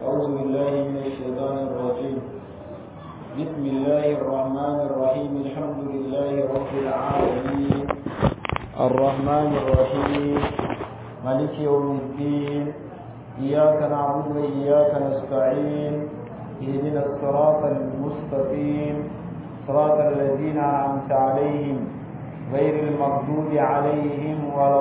أعوذ بالله من الشيطان الرجيم بسم الله الرحمن الرحيم الحمد لله رب العالمين الرحمن الرحيم مالك يوم الدين إياك نعبد وإياك نستعين اهدنا الصراط المستقيم صراط الذين أنعمت عليهم غير المغضوب عليهم ولا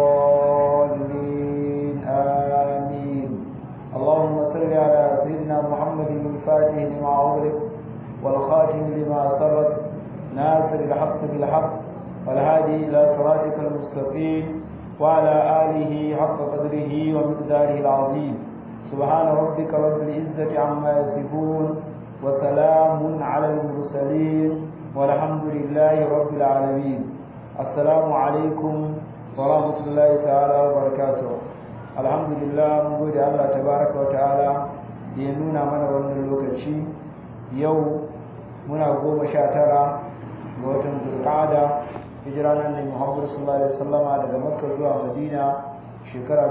الضالين آمين اللهم صل على سيدنا محمد الفاتح لما أغلق والخاتم لما سبق ناصر الحق بالحق والهادي إلى صراطك المستقيم وعلى آله حق قدره ومقداره العظيم سبحان ربك رب العزة عما يصفون وسلام على المرسلين والحمد لله رب العالمين السلام عليكم ورحمة الله تعالى وبركاته الحمد لله mun gode Allah tabaraka wa ta'ala da ya nuna mana wannan lokaci yau muna goma sha tara ga watan zulqa'ada hijira nan ne Muhammad sallallahu alaihi wasallama daga Makka zuwa Madina shekara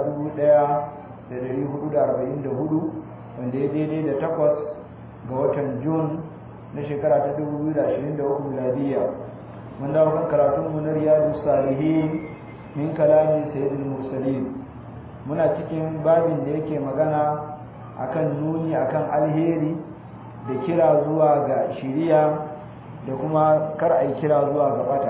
1444 wanda ya daidai da takwas ga watan Jun na shekara ta 2023 miladiya mun dawo kan karatun mu na Riyadus Salihin min kalamin Sayyidul Mursalin muna cikin babin da yake magana akan nuni akan alheri da kira zuwa ga shiriya da kuma kar ai kira zuwa ga bata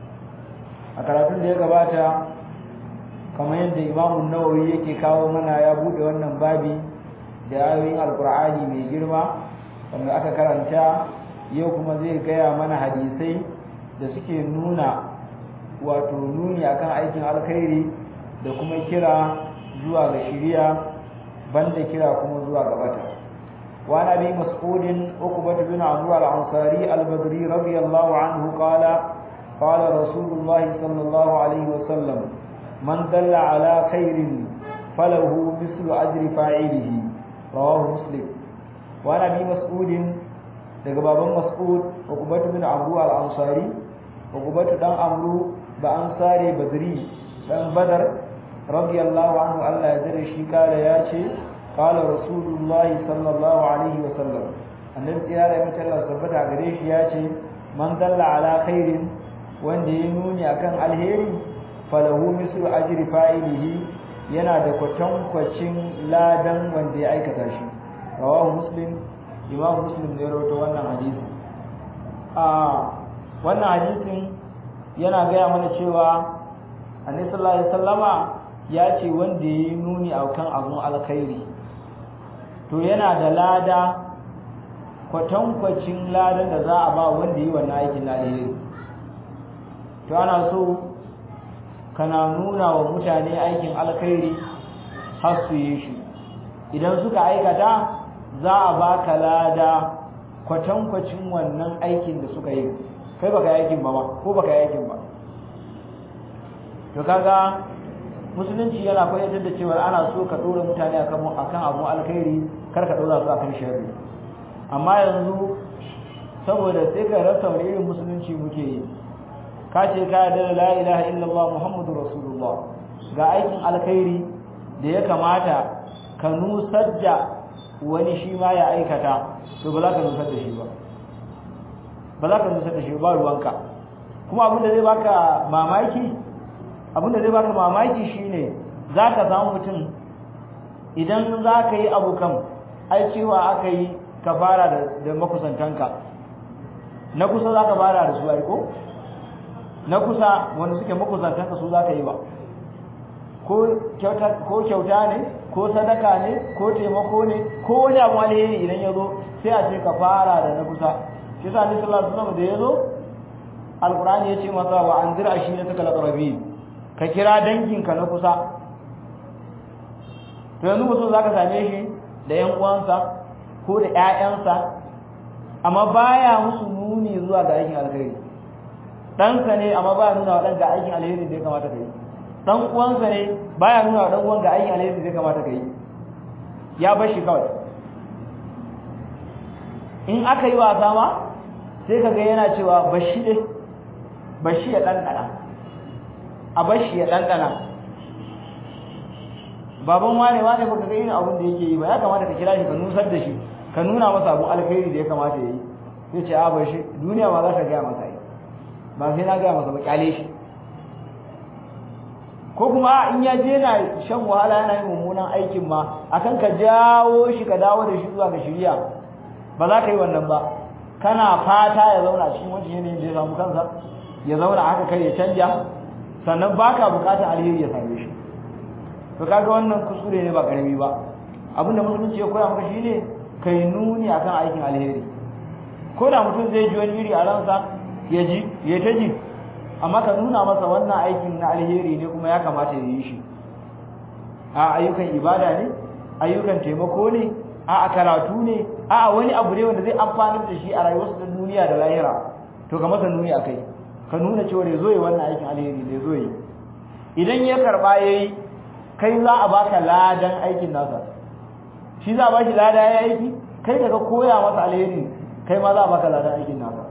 a karatun da ya gabata kamar yadda imamu nawawi yake kawo mana ya bude wannan babi da ayoyin alkur'ani mai girma wanda aka karanta yau kuma zai gaya mana hadisai da suke nuna wato nuni akan aikin alkhairi da kuma kira zuwa ga shiriya banda kira kuma zuwa ga bata wa nabi mas'udin uqbah bin amr al-ansari al-badri radiyallahu anhu qala qala rasulullah sallallahu alaihi wasallam man dalla ala khairin falahu mislu ajri fa'ilihi rawahu muslim wa nabi mas'udin daga baban mas'ud uqbah bin amr al-ansari uqbah dan amru ba ansari badri dan badar radiyallahu anhu Allah ya dare shi kala ya ce qala rasulullahi sallallahu alaihi wa sallam annabi ya da mutum Allah tabbata gare shi ya ce man dalla ala khairin wanda ya nuni akan alheri falahu mislu ajri fa'ilihi yana da kwatankwacin ladan wanda ya aikata shi rawahu muslim imam muslim ne rawaito wannan hadisi a wannan hadisin yana gaya mana cewa annabi sallallahu alaihi wasallama ya ce wanda ya yi nuni a kan abun alkhairi to yana da lada kwatankwacin ladan da za a ba wanda yi wannan aikin alheri to ana so kana nuna wa mutane aikin alkhairi har su yi shi idan suka aikata za a baka lada kwatankwacin wannan aikin da suka yi kai baka yi aikin ba ba ko baka yi aikin ba to kaga musulunci yana koyar da cewa ana so ka dora mutane akan akan abu alkhairi kar ka dora su akan sharri amma yanzu saboda sai ka rasa wani irin musulunci muke yi ka ce ka yarda da la ilaha illallah muhammadur rasulullah ga aikin alkhairi da ya kamata ka nusar da wani shi ma ya aikata to ba za ka nusar da shi ba ba za ka nusar da shi ba ruwanka kuma abin da zai baka mamaki abinda zai baka mamaki shine zaka samu mutum idan zaka yi abu kam ai cewa aka yi ka fara da da makusantanka na kusa zaka fara da su ai ko na kusa wanda suke makusantanka su zaka yi ba ko kyauta ko kyauta ne ko sadaka ne ko taimako ne ko wani abu alheri idan ya zo sai a ce ka fara da na kusa shi sa ni sallallahu alaihi wasallam da ya zo alqur'ani ya ce masa wa anzir ashirataka alaqrabin ka kira danginka na kusa to yanzu mutum za ka same shi da ‘yan uwansa ko da ‘ya'yansa amma baya musu nuni zuwa ga aikin alkhairi ɗansa ne amma baya nuna wa ɗan ga aikin alheri da ya kamata ka yi ɗan uwansa ne baya nuna wa ɗan uwan ga aikin alheri da ya kamata ka yi ya bar shi kawai in aka yi wasa ma sai ka ga yana cewa bashi ne bashi ya ɗanɗana a bashi ya ɗanɗana baban wane wane baka ga irin abin da yake yi ba ya kamata ka kira shi ka nusar da shi ka nuna masa abun alkhairi da ya kamata ya yi sai ce a bar shi duniya ma za ta gaya masa yi ba sai na gaya masa ba kyale shi ko kuma in ya je na shan wahala yana yin mummunan aikin ma akan ka jawo shi ka dawo da shi zuwa ga shiriya ba za ka yi wannan ba kana fata ya zauna cikin wancan yanayin da ya samu kansa ya zauna haka kai ya canja sannan baka bukatar alheri ya same shi to kaga wannan kuskure ne ba karami ba abinda musulunci ya koya maka shine kai nuni akan aikin alheri ko da mutum zai ji wani iri a ransa ya ji ya ta ji amma ka nuna masa wannan aikin na alheri ne kuma ya kamata ya yi shi a ayyukan ibada ne ayyukan taimako ne a karatu ne a wani abu ne wanda zai amfanar da shi a rayuwarsa ta duniya da lahira to ka masa nuni akai ka nuna cewa ya zo yi wannan aikin alheri ne zo yi idan ya karba yayi kai za a baka ladan aikin nasa shi za a bashi lada ya aiki kai daga koya masa alheri kai ma za a baka ladan aikin nasa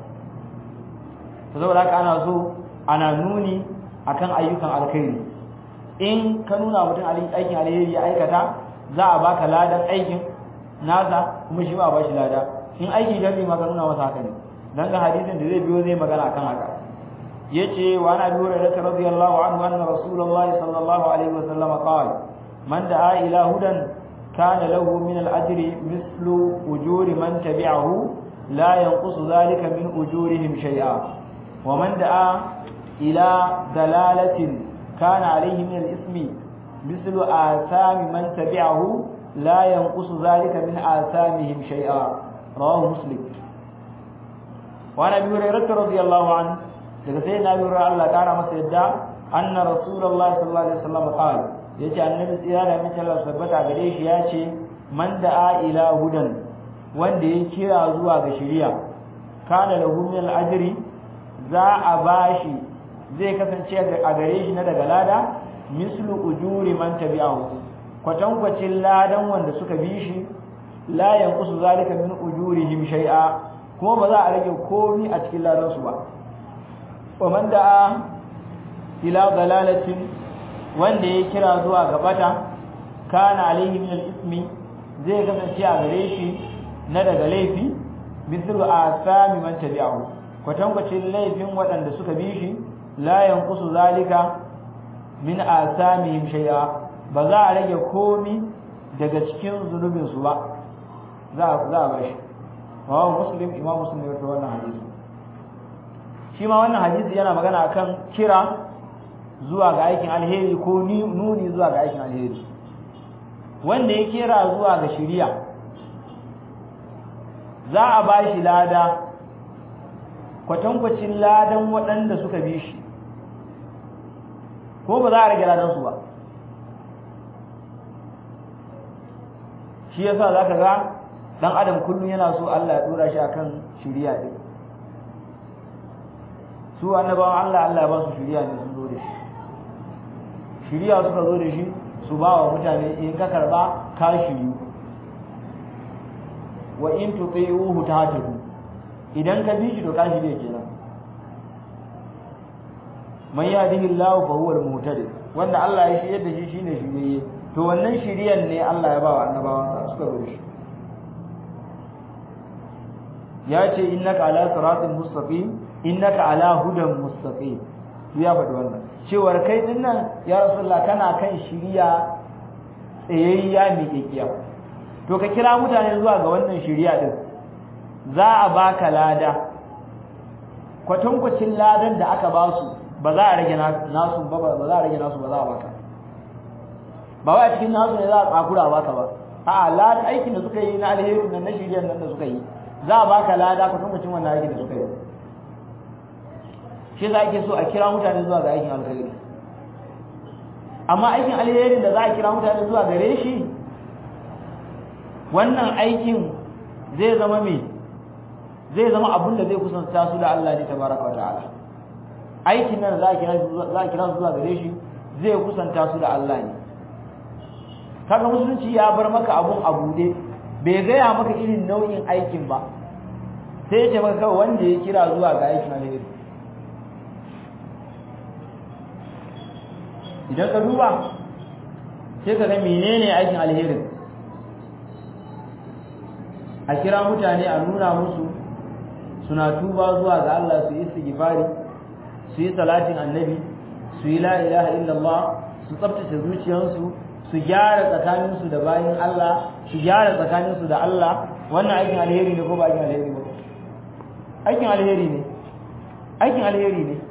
to saboda haka ana so ana nuni akan ayyukan alkhairi in ka nuna mutum aikin alheri ya aikata za a baka ladan aikin nasa kuma shi ba bashi lada in aiki jami ma ka nuna masa haka ne dan ga hadisin da zai biyo zai magana akan haka yace wa ana bi hurairah radiyallahu anhu anna rasulullahi sallallahu alaihi wasallam qala man da'a ila hudan kana lahu min al-ajri mithlu ujuri man tabi'ahu la yanqusu dhalika min ujurihim shay'a wa man da'a ila dalalatin kana alayhi min al-ismi mithlu athami man tabi'ahu la yanqusu dhalika min athamihim shay'a rawahu muslim wa ana bi hurairah radiyallahu anhu daga sai na lura Allah kara masa yadda anna rasulullah sallallahu alaihi wasallam qala yace annabi tsira da mace Allah tabbata gare shi yace man da'a ila hudan wanda ya kira zuwa ga shari'a kana lahu min al-ajri za a bashi zai kasance a gare shi na daga lada mislu ujuri man tabi'ahu kwatankwacin ladan wanda suka bi shi la yanqusu zalika min ujurihim shay'a kuma ba za a rage komai a cikin ladan su ba ومن دعا إلى ضلالة wanda ya kira zuwa ga bata kana alaihi min al-ismi zai kasance a gare shi na daga laifi mithlu asami man tabi'ahu kwatankwacin laifin waɗanda suka bi shi la yanqusu zalika min asamihim shay'a ba za a rage komi daga cikin zunubin su ba za za a bashi wa muslim imam muslim ya rawaito wannan hadisi shi ma wannan hadisi yana magana akan kira zuwa ga aikin alheri ko nuni zuwa ga aikin alheri wanda ya kira zuwa ga shiriya za a ba shi lada kwatankwacin ladan waɗanda suka bi shi ko ba za a rage ladansu ba shi yasa za ka ga ɗan adam kullum yana so Allah ya ɗora shi akan shiriya ɗin su annabawan Allah Allah ba su shiriya ne sun zo da shi shiriya suka zo da shi su ba wa mutane in ka karba ka shiriyu wa in tuti'uhu tahtadu idan ka bi shi to ka shirye kenan man yahdihillahu fa huwa al-muhtadi wanda Allah ya shirye da shi shine shiriye to wannan shiriyan ne Allah ya ba wa annabawan sa suka zo da shi ya ce innaka ala siratin mustaqim innaka ala hudan mustaqim ya faɗi wannan cewar kai din nan ya rasulullah kana kan shiriya tsayayya mai kekiya to ka kira mutane zuwa ga wannan shiriya din za a baka lada kwatankwacin ladan da aka ba su ba za a rage nasu ba ba za a rage nasu ba za a baka ba wai a cikin nasu ne za a tsakura baka ba a'a ladan aikin da suka yi na alheri nan na shiriyar nan da suka yi za a baka lada kwatankwacin wannan aikin da suka yi shi za ake so a kira mutane zuwa ga aikin alkhairi amma aikin alherin da za a kira mutane zuwa gare shi wannan aikin zai zama me zai zama abin da zai kusanta su da Allah ne tabaraka wataala aikin nan za a kira za a kira su zuwa gare shi zai kusanta su da Allah ne kaga musulunci ya bar maka abun abude bai gaya maka irin nau'in aikin ba sai ya ce maka kawai wanda ya kira zuwa ga aikin alheri idan ka duba sai ka ga menene aikin alherin a kira mutane a nuna musu suna tuba zuwa ga Allah su yi istighfari su yi salatin annabi su yi la ilaha illallah su tsaftace zuciyarsu su gyara tsakaninsu da bayin Allah su gyara tsakaninsu da Allah wannan aikin alheri ne ko ba aikin alheri ba aikin alheri ne aikin alheri ne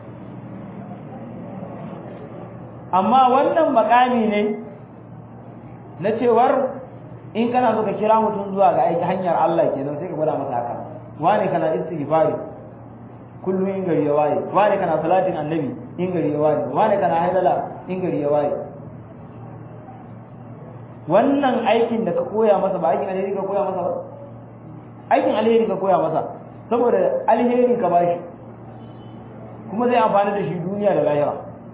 amma wannan makami ne na cewar in kana so ka kira mutum zuwa ga aiki hanyar Allah kenan sai ka gwada masa haka wane kana istighfari kullum in gari ya waye wane kana salatin annabi in gari ya waye wane kana haidala in gari ya waye wannan aikin da ka koya masa ba aikin alheri ka koya masa ba aikin alheri ka koya masa saboda alheri ka bashi kuma zai amfani da shi duniya da lahira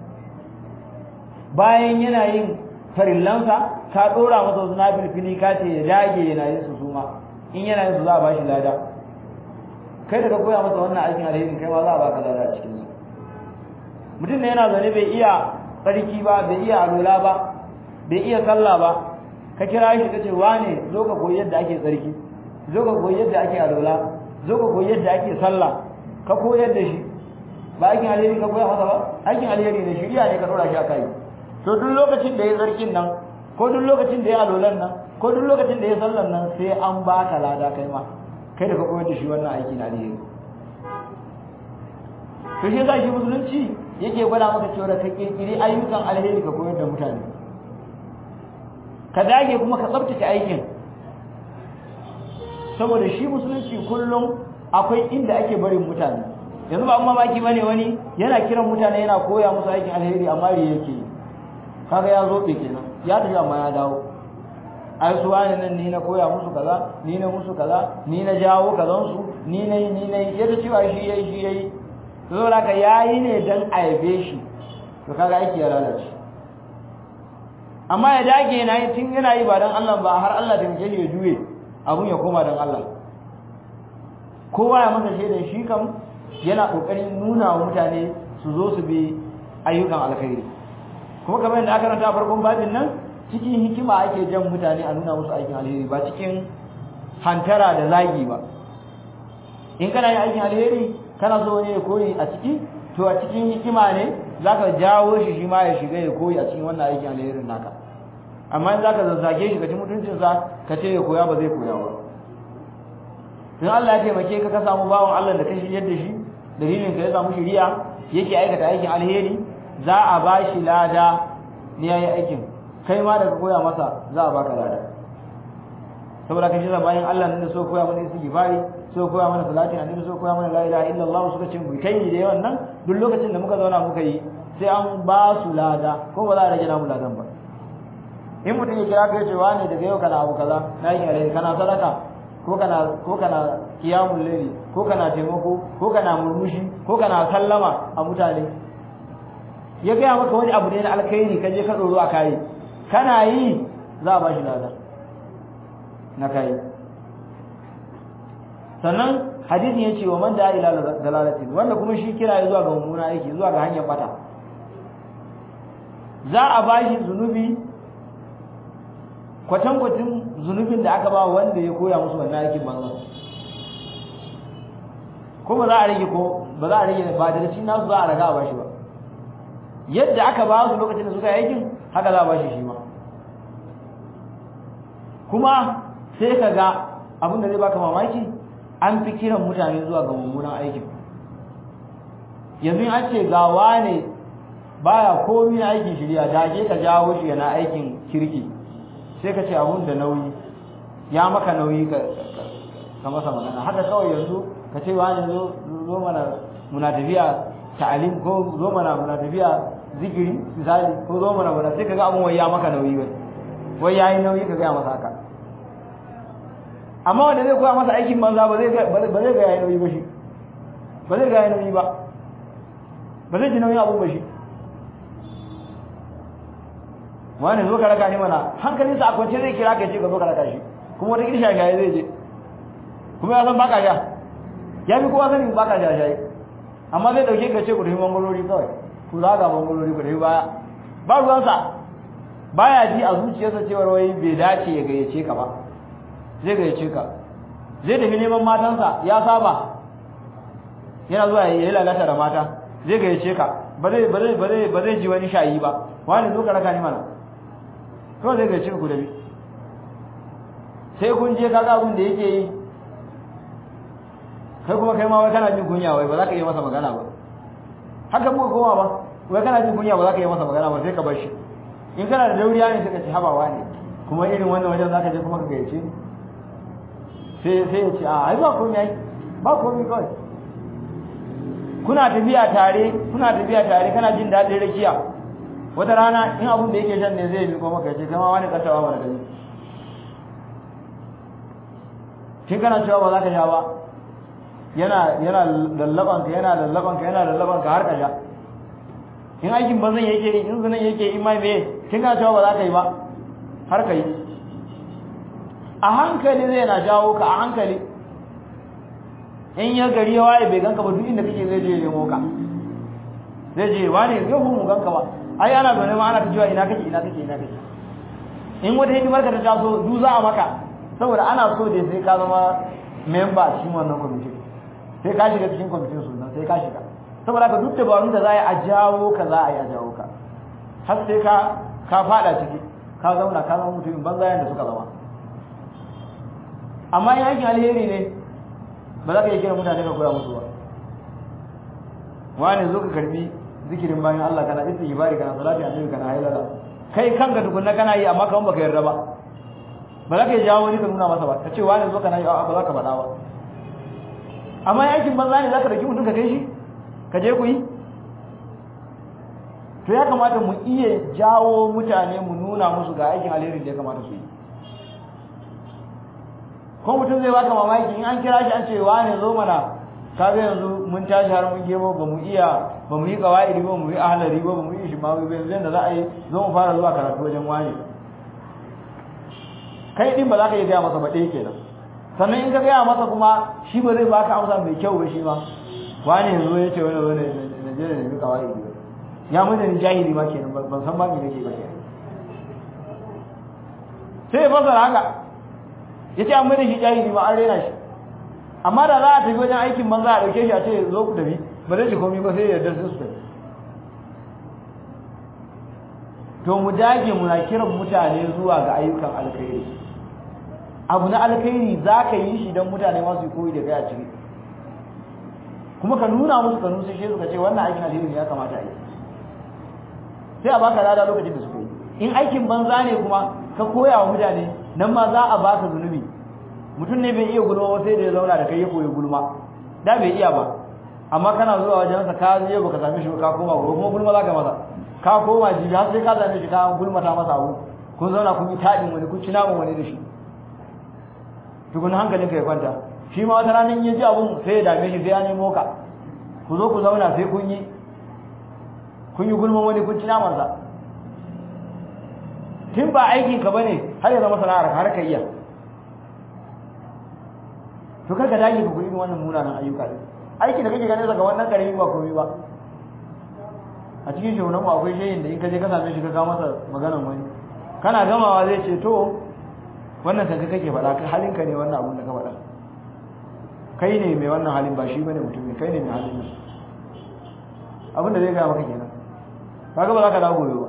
bayan yana yin farillansa ka dora masa wasu nafilfili ka ce ya dage yana yin su suma in yana yin su za a bashi lada kai da ka koya masa wannan aikin alheri kai ma za a baka lada a cikin su mutum ne yana zaune bai iya tsarki ba bai iya alola ba bai iya sallah ba ka kira shi ka ce wane zo ka koyi yadda ake tsarki zo ka koyi yadda ake alola zo ka koyi yadda ake sallah ka koyar da shi ba aikin alheri ka koya masa ba aikin alheri ne shirya ne ka dora shi a kai to duk lokacin da ya tsarkin nan ko duk lokacin da ya alolan nan ko duk lokacin da ya sallan nan sai an baka lada kai ma kai da ka koyar da shi wannan aiki na alheri to shi yasa shi musulunci yake gwada maka cewa ka kirkiri ayyukan alheri ka koyar da mutane ka dage kuma ka tsabtace aikin saboda shi musulunci kullum akwai inda ake barin mutane yanzu ba mamaki bane wani yana kiran mutane yana koya musu aikin alheri amma riya yake kaga ya zo kenan ya tafi amma ya dawo ai su wani nan ni na koya musu kaza ni na musu kaza ni na jawo kazan su ni na yi ni na yi yadda cewa shi yayi shi yayi to saboda ka yayi ne dan aibe shi to kaga aiki ya lalace amma ya dage yana yi tun yana yi ba dan Allah ba har Allah da yake ya juye abun ya koma dan Allah kowa ya masa shaidan shi kam yana kokarin nuna wa mutane su zo su bi ayyukan alkhairi kuma kamar yadda aka ranta farkon babin nan cikin hikima ake jan mutane a nuna musu aikin alheri ba cikin hantara da zagi ba in kana yin aikin alheri kana so ne ya koyi a ciki to a cikin hikima ne zaka jawo shi shi ma ya shiga ya koyi a cikin wannan aikin alherin naka amma in zaka zazzage shi ka ci mutuncinsa ka ce ya koya ba zai koya ba in Allah ya taimake ka ka samu bawan Allah da ka shiryar da shi dalilin ka ya samu shiriya yake aikata aikin alheri za a ba shi lada ne yayi aikin kai ma da ka koya masa za a baka lada saboda ka shi bayan Allah ne so koya mana istighfari so koya mana salatin annabi so koya mana la ilaha illallah suka ce mu kai da yawan nan duk lokacin da muka zauna muka yi sai an ba su lada ko ba za a rage namu ladan ba in mutum ya kira ka ya ce wani daga yau kana abu kaza na yi alheri kana sadaka ko kana ko kana kiyamul layli ko kana taimako ko kana murmushi ko kana sallama a mutane ya gaya maka wani abu ne na alkhairi ka je ka doro a kai kana yi za a bashi lada na kai sannan hadisin ya ce wa man da ila dalalatin wanda kuma shi kira ya zuwa ga mummuna aiki zuwa ga hanyar bata za a bashi zunubi kwatankwacin zunubin da aka ba wanda ya koya musu wannan aikin banza ko ba za a rage ko ba za a rage ba da shi nasu za a raga a bashi ba yadda aka ba su lokacin da suka yi aikin haka za a bashi shi ma kuma sai ka ga abin da zai baka mamaki an fi kiran mutane zuwa ga mummunan aikin yanzu an ce gawa ne baya komi na aikin shirya da je ka jawo shi yana aikin kirki sai ka ce abun da nauyi ya maka nauyi ka ka masa magana haka kawai yanzu ka ce wani zo zo mana muna tafiya ta'alim ko zo mana muna tafiya zikiri misali ko zo mana muna sai ka ga abun wai ya maka nauyi wai wai yayi nauyi ka ga masa haka amma wanda zai koya masa aikin banza ba zai ga ba zai ga yayi nauyi ba shi ba zai ga yayi nauyi ba ba zai ji nauyin abun ba shi wani zo ka raka ni mana hankalinsa a kwance zai kira ka ce ka zo ka raka shi kuma wata kirsha shaye zai je kuma ya san baka sha ya fi kowa sanin baka sha shaye amma zai dauke ka ce ku tafi mangolori kawai ku za ga mangolori ku tafi baya ba ruwansa baya ji a zuciyarsa cewa wai bai dace ya gayyace ka ba zai gayyace ka zai tafi neman matansa ya saba yana zuwa ya yi lalata da mata zai gayyace ka ba zai ba zai ba zai ba zai ji wani shayi ba wani zo ka raka ni mana to zai gayyace ku da bi sai kun je kaga abin da yake yi kai kuma kai ma wai kana jin kunya wai ba za ka yi masa magana ba haka muka koma ba wai kana jin kunya ba za ka yi masa magana ba sai ka bar shi in kana da dauriya ne sai ka ci habawa ne kuma irin wannan wajen za ka je kuma ka gayyace ni sai sai ya ce a ai ba komai ai ba komai kawai kuna tafiya tare kuna tafiya tare kana jin daɗin rakiya wata rana in abun da yake shan ne zai bi ko maka ce kama wani kasawa mana gani kin kana cewa ba za ka sha ba yana yana lallaban ka yana lallaban ka yana lallaban ka har ka sha in aikin bazan yake yi in zunan yake yi mai me kin kana cewa ba za ka yi ba har ka yi a hankali zai na jawo ka a hankali in ya gari ya waye bai ganka ba duk inda kake zai je nemo ka zai je wani zai mu ganka ba ai ana gane ma ana ta cewa ina kake ina kake ina kake in wata hidimar ka ta taso du za a maka saboda ana so da sai ka zama member cikin wannan kwamitin sai ka shiga cikin kwamitin su sai ka shiga saboda ka duk dabarun da za a jawo ka za a yi a jawo ka har sai ka ka fada ciki ka zauna ka zama mutumin banza yanda suka zama amma in aikin alheri ne ba za ka yi kira mutane ka koya musu ba wani zo ka karbi zikirin bayan Allah kana istighfari kana salati annabi kana hailala kai kanka tukunna kana yi amma kaman baka yarda ba ba za ka yi jawo wani ka nuna masa ba ka ce wani zo kana yi ba za ka faɗa ba amma aikin banza ne za ka dauki mutum ka kai shi ka je ku yi to ya kamata mu iya jawo mutane mu nuna musu ga aikin alheri da ya kamata su yi ko mutum zai baka mamaki in an kira shi an ce wane zo mana kaga yanzu mun tashi har mun gemo ba mu iya ba mu yi qawaidi ba mu yi ahlari ba mu yi shimawi ba yanzu da za a yi zo mu fara zuwa karatu wajen wani kai din ba za ka iya gaya masa ba ɗaya kenan sannan in ka gaya masa kuma shi ba zai baka amsa mai kyau ba shi ma wani yanzu ya ce wani wani na je da nemi qawaidi ba ya mun da ni jahili ma kenan ban san ba me nake ba kenan sai ya fasara haka yace an mai da shi jahili ma an rena shi amma da za a tafi wajen aikin banza a dauke shi a ce zo ku tafi ba zai ci komai ba sai ya yarda su tafi to mu dage muna kiran mutane zuwa ga ayyukan alkhairi abu na alkhairi za ka yi shi don mutane masu koyi da kai a ciki kuma ka nuna musu ka nusa shi suka ce wannan aikin alheri ne ya kamata a yi sai a baka lada lokacin da suka yi in aikin banza ne kuma ka koya wa mutane nan ma za a baka zunubi mutum ne bai iya gulma ba sai da ya zauna da kai ya koyi gulma da bai iya ba amma kana zuwa wajen sa ka je baka same shi ba ka koma gobe kuma gulma zaka masa ka koma jibi har sai ka same shi ka gulmata masa abu kun zauna kun yi tadin wani kun ci naman wani da shi tukun hankalin ka ya kwanta shi ma wata ranar ya ji abun sai ya dame shi sai ya nemo ka ku zo ku zauna sai kun yi kun yi gulman wani kun ci naman sa tun ba aikin ka bane har ya zama sana'ar ka har ka iya to kar ka dage ka koyi wannan munanan ayyuka ne aiki da kake ganin daga wannan karami ba komai ba a cikin shugunan mu akwai shayin da in ka je ka same shi ka kawo masa maganan wani kana gamawa zai ce to wannan kanka kake faɗa kai halinka ne wannan abun da ka faɗa kai ne mai wannan halin ba shi bane mutum kai ne mai halin nan abin da zai gaya maka kenan kaga ba za ka dawo gobe ba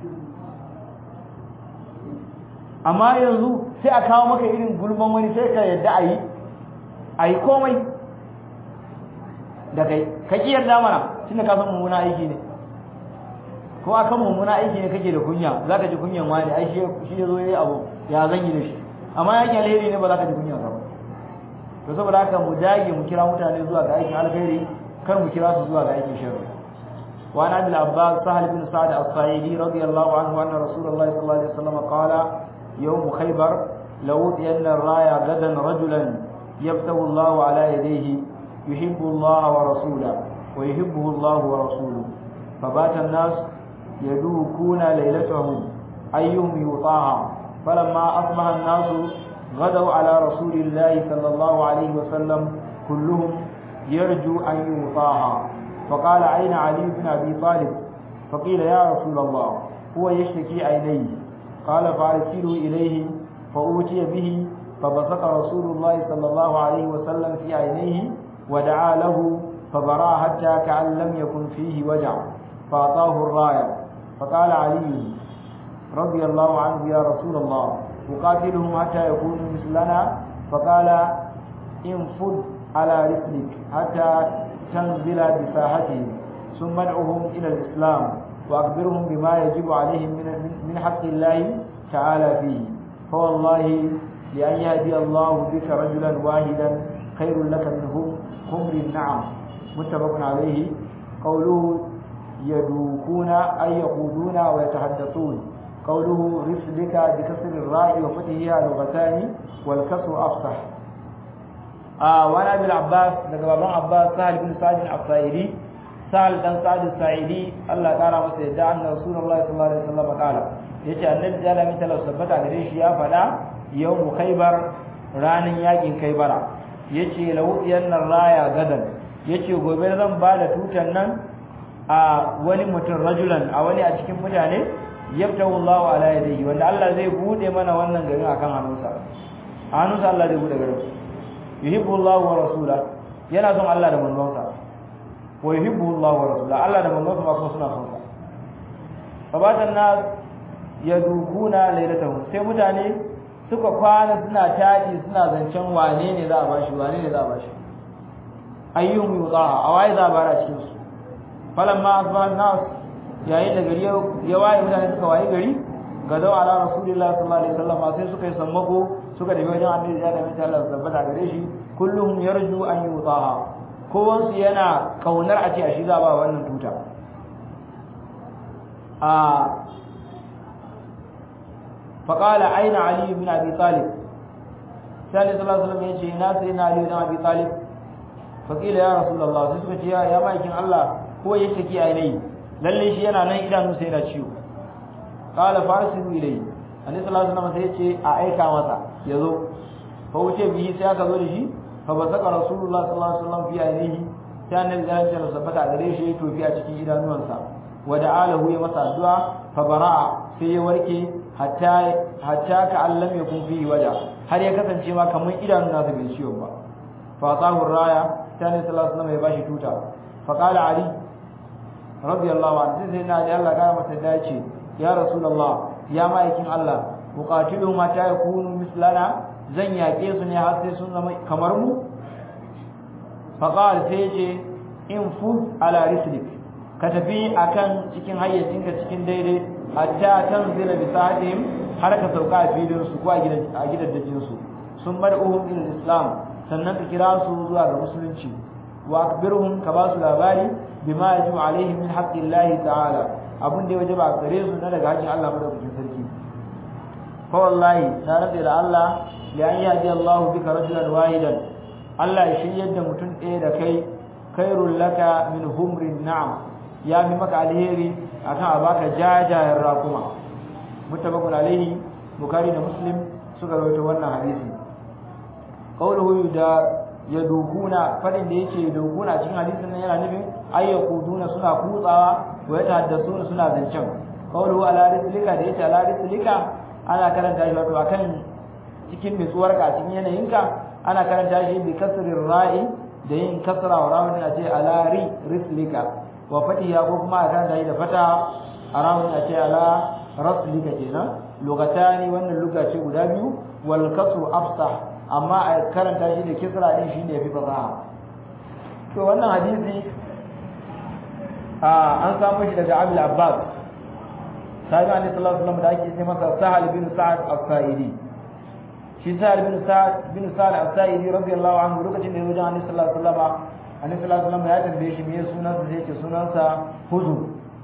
amma yanzu sai a kawo maka irin gulman wani sai ka yadda a yi a yi komai da kai ka ƙi yarda mana tunda ka san mummuna aiki ne ko akan mummuna aiki ne kake da kunya za ka ji kunyan wani ai shi ya zo ya yi abu ya zan yi da shi amma yakin alheri ne ba za ka ji kunyan ba to saboda haka mu dage mu kira mutane zuwa ga aikin alheri kar mu kira su zuwa ga aikin sharri وعن ابي العباس سهل بن سعد الصعيدي رضي الله عنه ان رسول الله صلى الله عليه وسلم قال يوم خيبر لأوتين الراية غدا رجلا يفتح الله على يديه يحب الله ورسوله ويحبه الله ورسوله فبات الناس يدوكون ليلتهم أيهم يطاع فلما أصبح الناس غدوا على رسول الله صلى الله عليه وسلم كلهم يرجو أن يطاع فقال أين علي بن أبي طالب فقيل يا رسول الله هو يشتكي عينيه قال فارسلوا إليه فأوتي به فبصق رسول الله صلى الله عليه وسلم في عينيه ودعا له فبرا حتى كأن لم يكن فيه وجع فأعطاه الراية فقال علي رضي الله عنه يا رسول الله أقاتلهم حتى يكونوا مثلنا فقال انفض على رسلك حتى تنزل بساحتهم ثم ادعهم إلى الإسلام وأخبرهم بما يجب عليهم من من حق الله تعالى فيه فوالله لأن يهدي الله بك رجلا واحدا خير لك من حمر النعم متفق عليه قوله يدوكون أي يقودون ويتحدثون قوله رسلك بكسر الراء وفتحها لغتان والكسر أفصح آه وانا ابي العباس daga baban Abbas Sahal bin Sa'id al-Asairi Sahal dan Sa'id al-Sa'idi Allah ya kara masa yadda annabi Rasulullahi sallallahu alaihi wasallam kala yace annabi da Allah mita sabbata gare shi ya fada yawmu Khaybar ranin yakin Khaybara yace lahu yannar raya gadan yace gobe zan ba da tutan nan a wani mutum rajulan a wani a cikin mutane yabtahu Allahu ala yadihi wanda Allah zai bude mana wannan garin akan hannunsa hannunsa Allah zai bude garin yuhibbu Allah wa rasula yana son Allah da manzonsa wa yuhibbu Allah wa rasula Allah da manzonsa ma kuma suna son sa fabatan nas yadukuna lailatahum sai mutane suka kwana suna taji suna zancen wane ne za a bashi wane ne za a bashi ayyuhum yudaha awai za a bara cikin su falamma asbaha nas yayin da gari ya waye mutane suka waye gari ga dawa ala rasulullahi sallallahu alaihi wasallam sai suka yi sammako suka tafi wajen annabi da mai Allah tabbata gare shi kulluhum yarju an yutaha kowan su yana kaunar a ce a shi za ba wannan tuta a faqala aina ali ibn abi talib sai sallallahu alaihi wasallam yace na sai na ali ibn abi talib faqila ya rasulullah sai suka ce ya maikin Allah ko yake ki ainihi lalle shi yana nan idanu sai yana ciwo qala farsilu ilayhi annabi sallallahu alaihi wasallam sai yace a aika masa yazo fa wuce bihi sai aka zo da shi fa basaka rasulullah sallallahu alaihi wasallam fi ainihi sai annabi ya ce sabbata gare shi to fi a cikin idanuwansa wa da'alahu ya masa addu'a fa bara'a sai ya warke hatta hatta ka allam yakun fihi waja har ya kasance ma kamar idanun nasa bai ciwo ba fa tahu raya sai annabi sallallahu alaihi wasallam ya bashi tuta fa qala ali radiyallahu anhu sai na Allah ga masa dace ya rasulullah ya ma'aikin Allah muqatilu mata yakunu mislana zan yake su ne har sai sun zama kamar mu faqal sai ce in fu ala rislik ka tafi akan cikin hayyacinka cikin daidai hatta tanzila bi sa'atihim har ka sauka a filin su ko a gidan a gidan dajin su sun mad'uhum ila islam sannan ka kira su zuwa ga musulunci wa akbirhum ka ba su labari bima yajibu alaihim min haqqillahi ta'ala abun da ya wajaba gare su na daga hakkin Allah madaukakin sarki fa wallahi na rabe da Allah li an yahdi Allah bika rajulan wahidan Allah ya shiryar da mutum ɗaya da kai khairul laka min humrin na'am ya fi maka alheri akan a baka jajayen rakuma mutabakun alaihi bukari da muslim suka rawaito wannan hadisi qawluhu da yadukuna fadin da yake yadukuna cikin hadisin nan yana nufin ayyakuduna suna kutsawa wa yatahaddasuna suna zancen qawluhu ala rislika da yace ala rislika ana karanta shi wato akan cikin nutsuwar ka cikin yanayinka ana karanta shi bi kasrir ra'i da yin kasra wa rawun a ce ala ri rislika wa fatiha ko kuma a karanta shi da fata a rawun a ce ala raslika kenan lugatani wannan luga ce guda biyu wal kasru afsah amma a karanta shi da kisra din shine yafi fasaha to wannan hadisi an samu shi daga Abil Abbas sahabi Annabi sallallahu alaihi wasallam da ake ce masa Sahal bin Sa'ad as-Sa'idi shi Sahal bin Sa'ad bin Sa'ad as-Sa'idi radiyallahu anhu lokacin da ya wajen Annabi sallallahu alaihi wasallam Annabi sallallahu alaihi wasallam ya tambaye shi me sunansa sai ya ce sunansa Huzun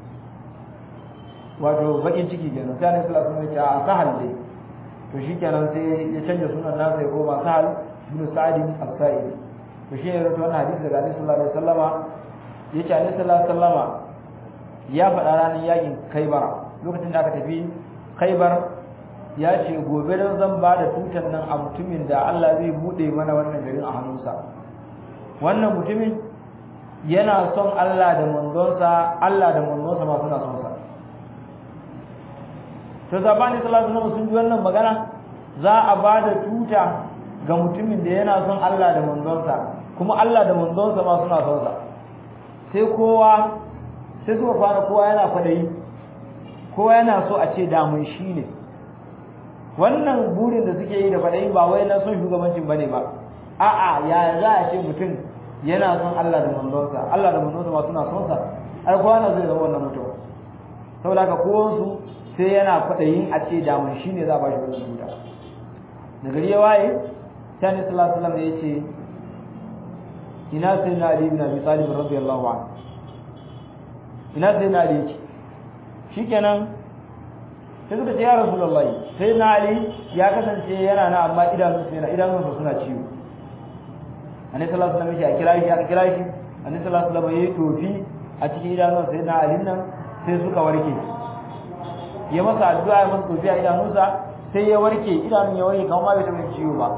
wato bakin ciki kenan sai Annabi sallallahu alaihi wasallam ya ce a Sahal dai to shikenan sai ya canja sunan nasa ya koma Sahal bin Sa'ad as-Sa'idi to shi ne rawaito wannan hadisi daga Annabi sallallahu alaihi wasallama yace Annabi sallallahu alaihi wasallama ya faɗa ranar yakin Khaibar lokacin da aka tafi Khaibar ya ce gobe dan zan ba da tutar nan a mutumin da Allah zai bude mana wannan garin a hannunsa wannan mutumin yana son Allah da manzonsa Allah da manzonsa ma suna son sa to zabani sallallahu alaihi wasallam sun ji wannan magana za a ba da tuta ga mutumin da yana son Allah da manzonsa kuma Allah da manzonsa ma suna son sa sai kowa sai suka fara kowa yana kwadayi kowa yana so a ce damun shi ne wannan burin da suke yi da kwadayi ba wai na son shugabancin bane ba a'a ya za a ce mutum yana son Allah da manzonsa Allah da manzonsa ma suna son sa ai kowa na zai zama wannan mutum saboda haka kowansu sai yana kwadayin a ce damun shi ne za a ba shi wannan tuta da gari ya waye sai ne sallallahu alaihi wasallam ya ce ina sai na ali ibn abi talib radiyallahu anhu ina sai na ali yake shikenan sai suka ce ya rasulullah sai na ali ya kasance yana na amma idanunsa yana idanunsa suna ciwo annabi sallallahu alaihi wasallam ya kira shi aka kira shi annabi sallallahu alaihi wasallam ya tofi a cikin idanunsa sai na ali nan sai suka warke ya masa addu'a ya masa tofi a idanunsa sai ya warke idanun ya warke kamar ma bai taɓa ciwo ba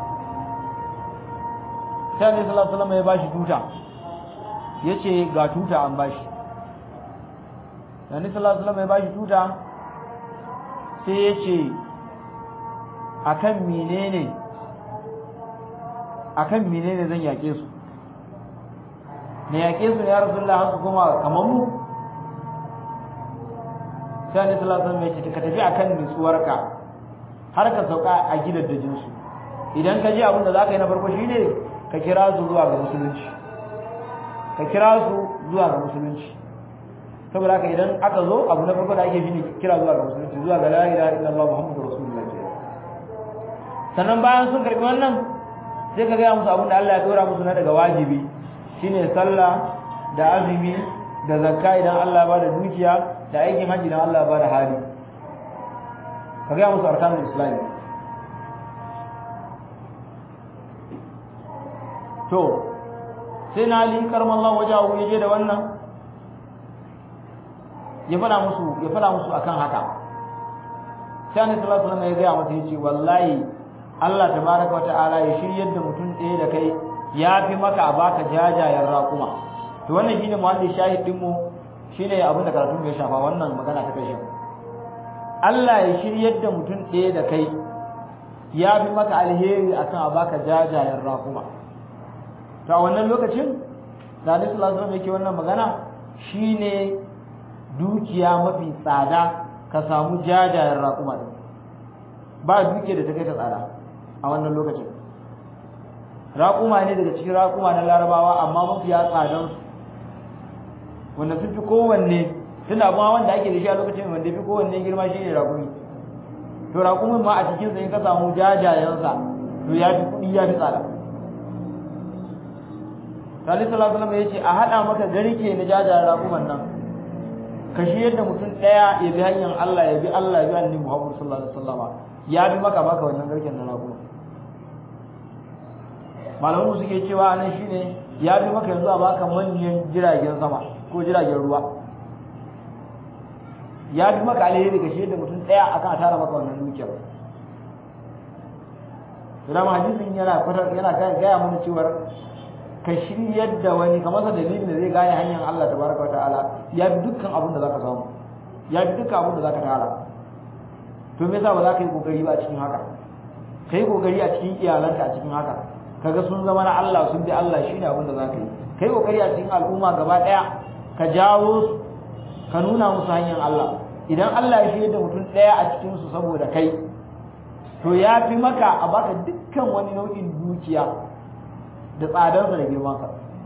sai annabi sallallahu alaihi wasallam ya bashi tuta yace ga tuta an bashi annabi sallallahu alaihi wasallam ya bashi tuta sai yace akan menene akan menene zan yake su ne yake su ya rasulullahi haka kuma kamar mu sai annabi sallallahu alaihi wasallam ya ce ka tafi akan nutsuwarka har ka sauka a gidaddajin su idan ka ji abin da zaka yi na farko shine ka kira su zuwa ga musulunci ka kira su zuwa ga musulunci saboda haka idan aka zo abu na farko da ake shine kira zuwa ga musulunci zuwa ga la ilaha illallah muhammadur rasulullah sannan bayan sun karbi wannan sai ka gaya musu abin da Allah ya dora musu na daga wajibi shine sallah da azumi da zakka idan Allah ya bada dukiya da aikin haji idan Allah ya bada hali ka gaya musu arkanul islam to sai na ali karmallahu wajahu yaje da wannan ya fada musu ya fada musu akan haka sai annabi sallallahu alaihi wasallam ya ga masa yace wallahi Allah tabaraka wa ta'ala ya shiryar da mutum ɗaya da kai ya fi maka a baka jajayen raƙuma to wannan shine muhalli shahid din mu shine abin da karatun ya shafa wannan magana ta kai Allah ya shiryar da mutum ɗaya da kai ya fi maka alheri akan a baka jajayen raƙuma to a wannan lokacin da Annabi sallallahu alaihi wasallam yake wannan magana shine dukiya mafi tsada ka samu jajayen raƙuma din ba dukiya da ta kai ta tsada a wannan lokacin raƙuma ne daga cikin raƙuma na larabawa amma mafi ya tsadan su wanda sun fi kowanne tun abuwa wanda ake da shi a lokacin wanda fi kowanne girma shi ne raƙumi to raƙumin ma a cikin sa in ka samu jajayensa to ya fi kuɗi ya fi tsada Salih sallallahu alaihi wasallam ya ce a haɗa maka garke na jajayen raƙuman nan ka shi yadda mutum ɗaya ya bi hanyar Allah ya bi Allah ya bi annabi Muhammad sallallahu alaihi wasallama ya bi maka baka wannan garken na raƙuma malamu suke cewa nan shine ya bi maka yanzu a baka manyan jiragen sama ko jiragen ruwa ya bi maka alheri ga shi yadda mutum ɗaya akan tara maka wannan dukiyar Rama hadisin yana kwatar yana gaya mana cewar ka shiryar da wani ka masa dalilin da zai gane hanyar Allah tabaraka wa ta'ala ya bi dukkan abin da zaka samu ya bi dukkan abin da zaka tara to me yasa ba za ka yi kokari ba a cikin haka kai kokari a cikin iyalanka a cikin haka kaga sun zama na Allah sun bi Allah shine abin da za ka yi kai kokari a cikin al'umma gaba daya ka jawo su ka nuna musu hanyar Allah idan Allah ya shirya da mutum daya a cikin su saboda kai to ya fi maka a baka dukkan wani nau'in dukiya da tsadarsa da girmansa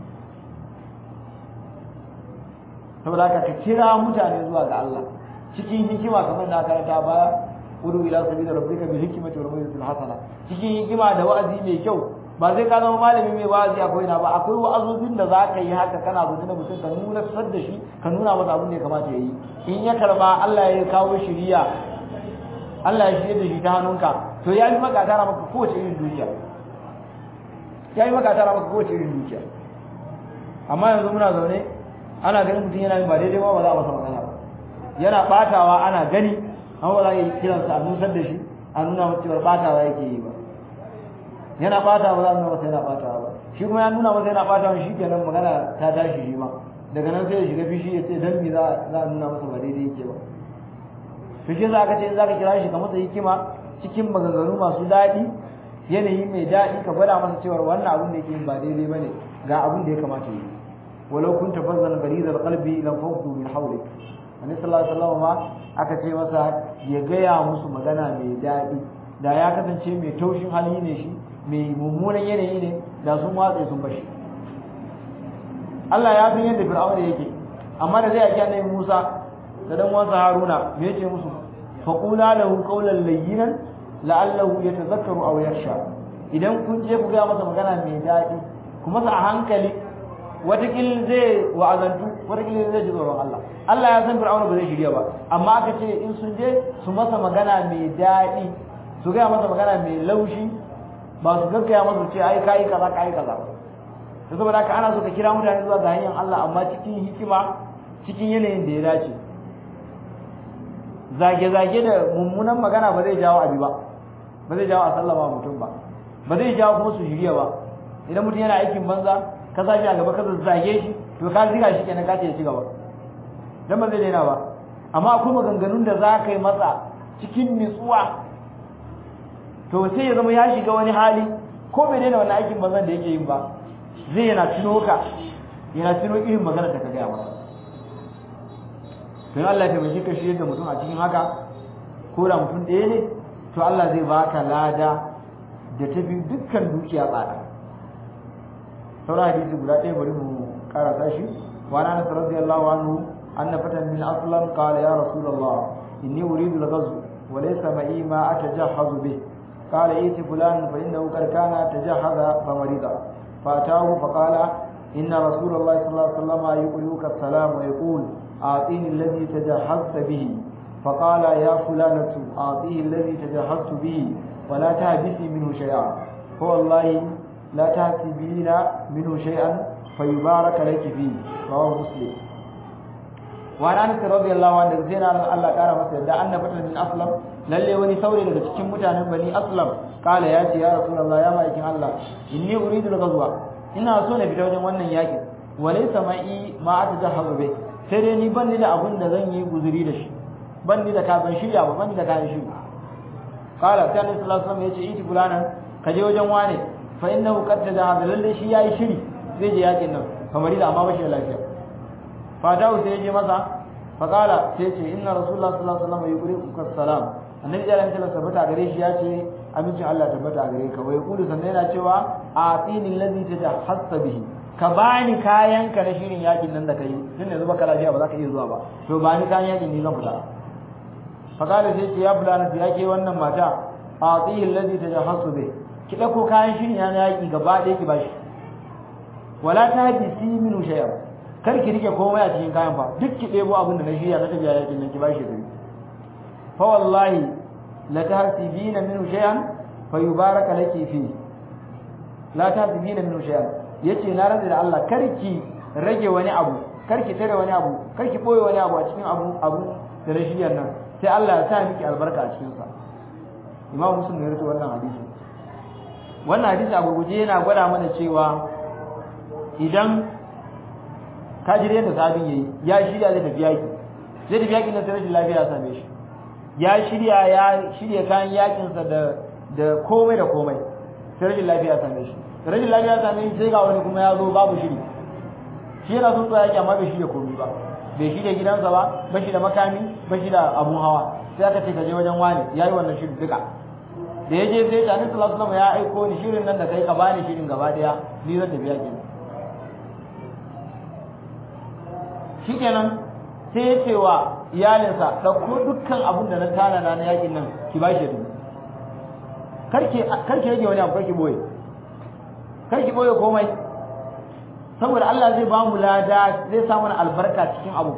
saboda haka ka kira mutane zuwa ga Allah cikin hikima kamar da aka rata baya udu ila sabila rabbika bil hikmati wal mawidati hasana cikin hikima da wa'azi mai kyau ba zai ka zama malami mai wa'azi akwai na ba akwai wa'azozin da zaka yi haka kana zuwa da mutum ka nuna sar da shi ka nuna masa abin da ya kamata ya yi in ya karba Allah ya kawo shiriya Allah ya shirye da shi ta hannunka to ya yi maka tara maka kowace irin dukiya ya yi maka tara maka kowace irin dukiya amma yanzu muna zaune ana ganin mutum yana yin ba daidai ba ba za a masa magana ba yana batawa ana gani amma ba za a yi kiransa a nusar da shi a nuna masa cewar batawa yake yi ba yana batawa ba za a nuna masa yana batawa ba shi kuma ya nuna masa yana batawa shi kenan magana ta tashi shi ma daga nan sai ya shiga fishi ya ce dan me za a nuna masa ba daidai yake ba to shi za ka ce za ka kira shi ka masa hikima cikin maganganu masu daɗi yanayi mai daɗi ka gwada masa cewa wannan abin da yake yin ba daidai bane ga abin da ya kamata yi walau kunta fazzan gharizal qalbi lam fawdu min hawlik annabi sallallahu alaihi wasallam ma aka ce masa ya gaya musu magana mai daɗi da ya kasance mai taushin hali ne shi mai mummunan yanayi ne da sun watsa sun bashi Allah ya san yadda Fir'auna yake amma da zai yaki annabi Musa da dan wansa Haruna me yace musu faqula lahu qawlan layyinan la'allahu yatazakkaru aw yakhsha idan kun je ku ga masa magana mai daɗi kuma sa a hankali watakil zai wa'azantu watakil zai ji tsoron Allah Allah ya san Fir'auna ba zai shirya ba amma aka ce in sun je su masa magana mai daɗi su gaya masa magana mai laushi ba su gaggaya masa ce ai kai kaza kai kaza to saboda haka ana so ka kira mutane zuwa ga hanyar Allah amma cikin hikima cikin yanayin da ya dace zage-zage da mummunan magana ba zai jawo abi ba ba zai jawo a sallama mutum ba ba zai jawo kuma su shirya ba idan mutum yana aikin banza ka sa shi a gaba ka zage shi to ka ziga shi kenan ka ce ya ci gaba dan ba zai daina ba amma akwai maganganun da za ka yi masa cikin nutsuwa to sai ya zama ya shiga wani hali ko bai daina wannan aikin banzan da yake yin ba zai yana tuno ka yana tuno irin magana da ka gaya masa don Allah ya taimake ka shirye da mutum a cikin haka ko da mutum ɗaya ne to Allah zai baka lada da tafi dukkan dukiya tsada sauran hadisi guda ɗaya bari mu karasa shi wa na nasu radiyallahu anhu anna fatan min aslam qala ya rasulullah inni uridu al-ghazw wa laysa ma'i ma atajahhazu bih qala iti fulan fa innahu qad kana tajahhaza fa marida فأتاه فقال إن رسول الله صلى الله عليه وسلم يقولك السلام ويقول أعطيني الذي تجهزت به فقال يا فلانة أعطيه الذي تجهزت به ولا تهبسي منه شيئا فوالله لا تهبسين منه شيئا فيبارك لك فيه رواه مسلم وعن أنس رضي الله عنه زين الله قال مثلا da anna fatan min aslam lalle wani saurayi daga cikin mutanen bani aslam kala ya ce ya rasulullah ya ma'aikin Allah inni uridu al-ghazwa ina so na fita wajen wannan yakin walaysa ma'i ma atajahazu bai sai dai ni ban ni da abun da zan yi guzuri da shi ban ni da ka ban shirya ba ban ni da kayan shiri kala sai annabi sallallahu alaihi wasallam ya ce iti fulanan ka je wajen wane fa innahu qad tajahaza lalle shi yayi shiri zai je yakin nan kamar da amma ba shi da lafiya fatahu sai je masa faqala sai ce inna rasulullah sallallahu alaihi wasallam yuqri'uka salam annabi da ranka tabbata gare shi ya ce amincin Allah tabbata gare ka wai kulu sannan yana cewa atini allazi tajahhasta bihi ka bani kayan ka na shirin yakin nan da kai tun yanzu baka lafiya ba za ka iya zuwa ba to ba ni kayan yakin ni zan fita faqala sai ce ya fulana ya ke wannan mata atihi allazi tajahhastu bihi ki dauko kayan shirin ya yaki gaba ɗaya ki bashi wala tahbisi minhu shay'a kar ki rike komai a cikin kayan fa duk ki ɗebo abin da na shirya na tafiya yakin nan ki bashi da fa wallahi la tahsibina minhu shay'an fa yubaraka laki fi la tahsibina minhu shay'an yace na rantsa da Allah kar ki rage wani abu kar ki tare wani abu kar ki boye wani abu a cikin abu abu da na shirya nan sai Allah ya sa miki albarka a cikin sa Imam Muslim ne rawaito wannan hadisi wannan hadisi a gurguje yana gwada mana cewa idan ka jire yadda sabin yayi ya shirya zai tafi yaki zai tafi yakin nan sai rashin lafiya ya same shi ya shirya ya shirya kayan yakin sa da da komai da komai sai rashin lafiya ya same shi rashin lafiya ya same shi sai ga wani kuma ya zo babu shiri shi yana son tsaya yaki amma bai shirya komai ba bai shirya gidansa ba ba shi da makami ba shi da abun hawa sai aka ce ka je wajen wani yayi wannan shirin duka da ya je sai ya ce sallallahu alaihi ya aiko ni shirin nan da kai ka bani shirin gaba daya ni zan tafi yakin shikenan sai ya ce wa iyalinsa ɗauko dukkan abin da na tanana na yakin nan ki ba shi dubu karki karki rage wani abu karki boye karki boye komai saboda Allah zai ba mu lada zai sa mana albarka cikin abu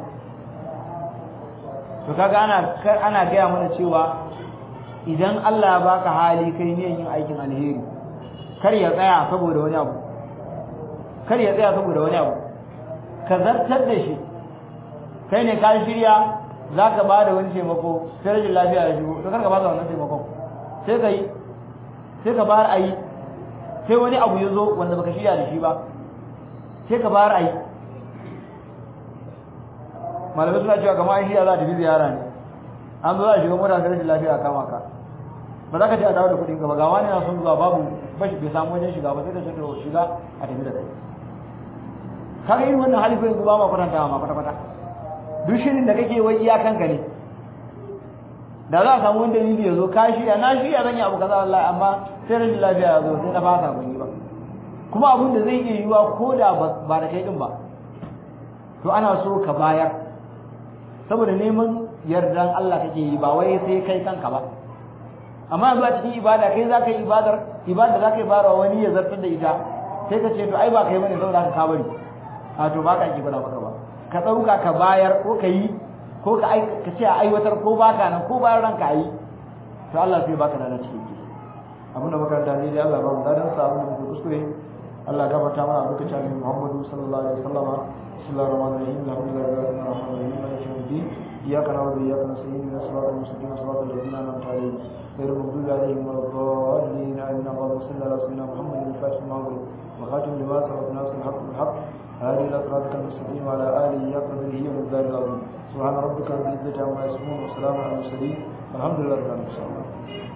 to kaga ana ana gaya mana cewa idan Allah ya baka hali kai ne yin aikin alheri kar ya tsaya saboda wani abu kar ya tsaya saboda wani abu ka zartar da shi kai ne ka shirya za ka ba da wani taimako sai rashin lafiya ya shigo to kar ka ba da wannan taimakon sai ka yi sai ka bayar a yi sai wani abu ya zo wanda baka shirya da shi ba sai ka bayar a yi malamai suna cewa kamar shirya za ta fi ziyara ne an zo a shiga mota da rashin lafiya kama ka ba za ka ce a dawo da kuɗin ka ba ga wani na son zuwa babu bashi bai samu wajen shiga ba sai ka ce to shiga a tafi da kai kaga irin wannan hali ko yanzu ba ma kwatanta ma kwata kwata duk shirin da kake wai iyakanka ne da za a samu wani dalili ya zo ka shirya na shirya zan yi abu kaza wallahi amma sai rashin lafiya ya zo sai na fasa ban yi ba kuma abun da zai iya yiwa ko da ba da kai din ba to ana so ka bayar saboda neman yardan Allah kake yi ba wai sai kai kanka ba amma yanzu a cikin ibada kai za ka yi ibadar ibada za ka yi barawa wani ya zartar da ita sai ka ce to ai ba kai bane saboda ka bari a to ba ka ki gwada maka ba ka ɗauka ka bayar ko ka yi ko ka ka ce a aiwatar ko baka nan ko bayan ranka yi to Allah sai baka da cikin ki abin da makaranta ne dai Allah ba mu dadan sa abin da muke kuskure Allah gafarta mana abuka ta ne Muhammadu sallallahu alaihi wasallama bismillahir rahmanir rahim alhamdulillahi rabbil alamin maliki yawmiddin iyyaka na'budu wa iyyaka nasta'in ihdinas siratal mustaqim siratal ladzina an'amta alaihim غير المغضوب عليهم ولا الضالين آمين اللهم صل على سيدنا محمد الفاتح المغرب وخاتم لما سبق ناصر الحق بالحق هذه إلى صراطك المستقيم وعلى آله يقضيه ومقدار العظيم سبحان ربك رب العزة عما يصفون وسلام على المرسلين والحمد لله رب العالمين